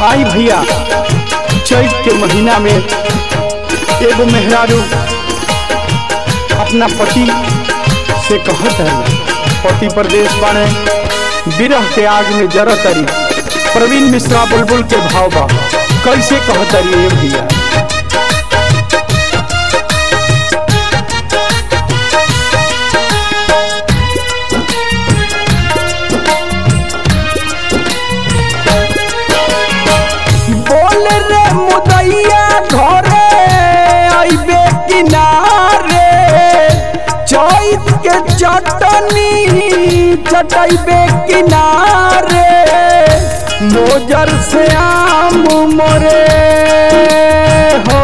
आई भैया चैत के महीना में एगो मेहरारू अपना पति से कहत है पति प्रदेश बाने विरह के आग में जरत तरी प्रवीण मिश्रा बुलबुल के भाव बा कैसे कहत तरी ये भैया बोल रे मुदैया घरे आइबे किनारे चैत के चटनी चटैबे किनारे मोजर से आम मोरे हो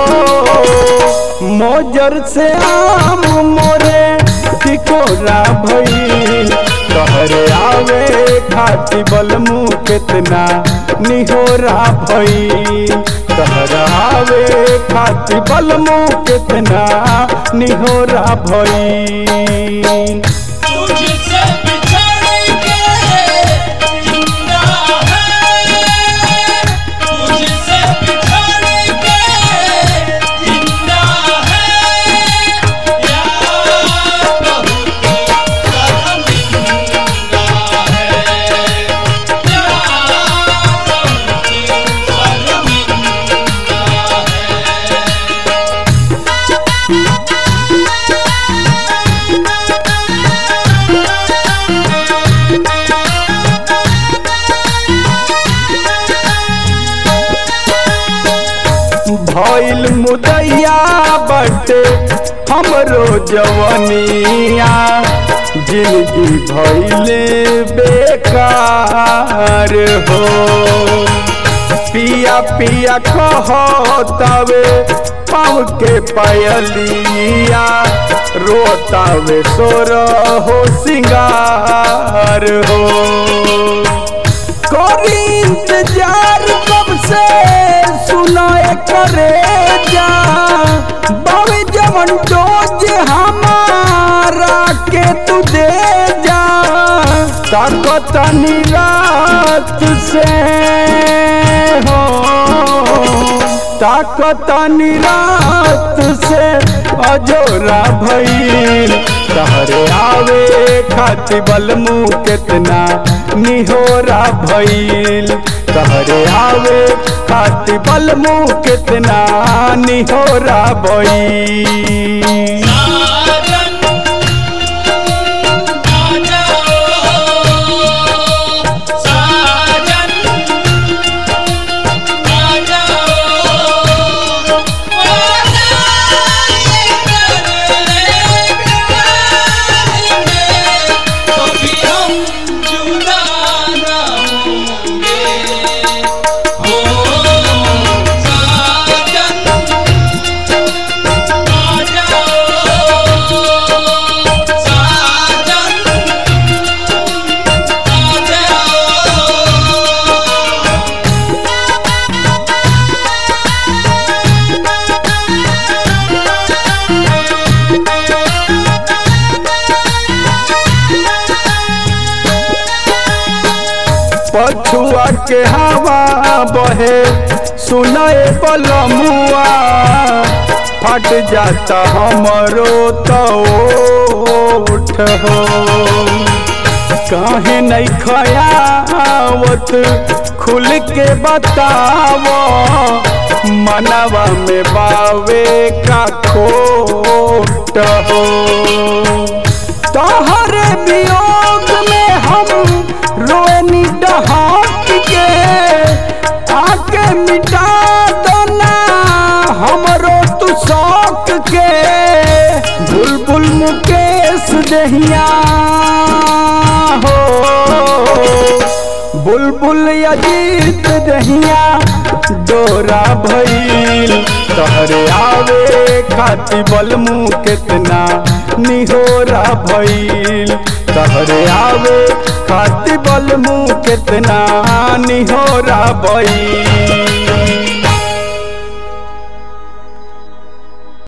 मोजर से आम मोरे टिकोरा भई तहरे आवे खाती बलमू कितना निहोरा भई तहरा आवे खाती बलमू कितना निहोरा भई तुझसे बिछड़ के जिंदा है तुझसे बिछड़ के जिंदा है यार बहुत शर्मिंदा है यार बहुत शर्मिंदा है भइल मुदैया बटे हमरो जवनिया जिंदगी भइले बेकार हो पिया पिया कहतावे पाँव के पायलिया रोतावे सोर हो सिंगार हो करी इंतजार कब से सुनाए करे जा बाबे जवन डोज हमारा के तू दे जा ताकत रात से हो ताकत रात से अजोरा भइल तहरे आवे खाती बलमू कितना निहोरा भइल तहरे आवे खाती बलमू कितना निहोरा भइल साजन आ जाओ साजन आ जाओ वादा कर लेंगे कभी हम जुदा ना होंगे हो साजन आ जाओ साजन आ जाओ पछुआ के हवा बहे सुनाए बलमुआ फट जाता हमरो तो उठ हो काहे नहीं खयावत खुल के बताव मनवा में बावे का खोट हो तोहरे वियोग में हम रोनी डहाक के आके मिटा दो ना हमरो तू शौक के बुलबुल मुकेश दहिया हो बुलबुल अजीत दहिया डोरा भइल तहरे आवे खाती बलमू कितना निहोरा भइल तहरे आवे खाती बलमू कितना निहोरा भइल